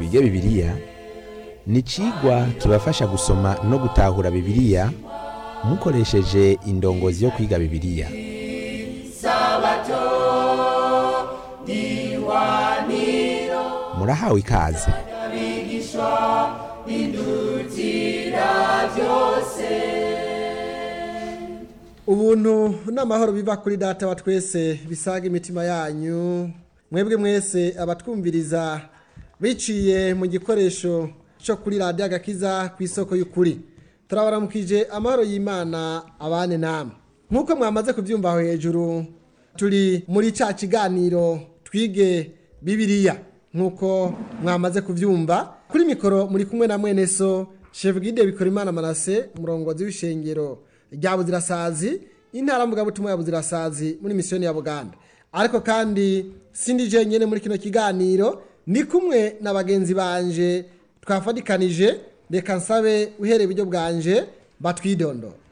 twige bibiliya ni icigwa kibafasha gusoma no gutahura bibiliya mukoresheje indongozi yo kwiga bibiliya murahawe ikaze ubuntu n'amahoro biva kuri data wa twese bisaga imitima yanyu mwebwe mwese abatwumviriza biciye mu gikoresho cyo kuri radiyo agakiza ku isoko y'ukuri turabaramukije amahoro y'imana abane namwe nk'uko mwamaze kubyumva aho hejuru turi muri cya kiganiro twige bibiriya nk'uko mwamaze kubyumva kuri mikoro muri kumwe na mwene so shevugide bikora imana manase umurongozi w'ishengero rya buzirasazi intara mvugabutumwa ya buzirasazi muri misiyoni ya buganda ariko kandi sindi jenyine muri kino kiganiro ni kumwe na bagenzi banje twafatikanije reka nsabe uhereye iburyo bwanje batwidondo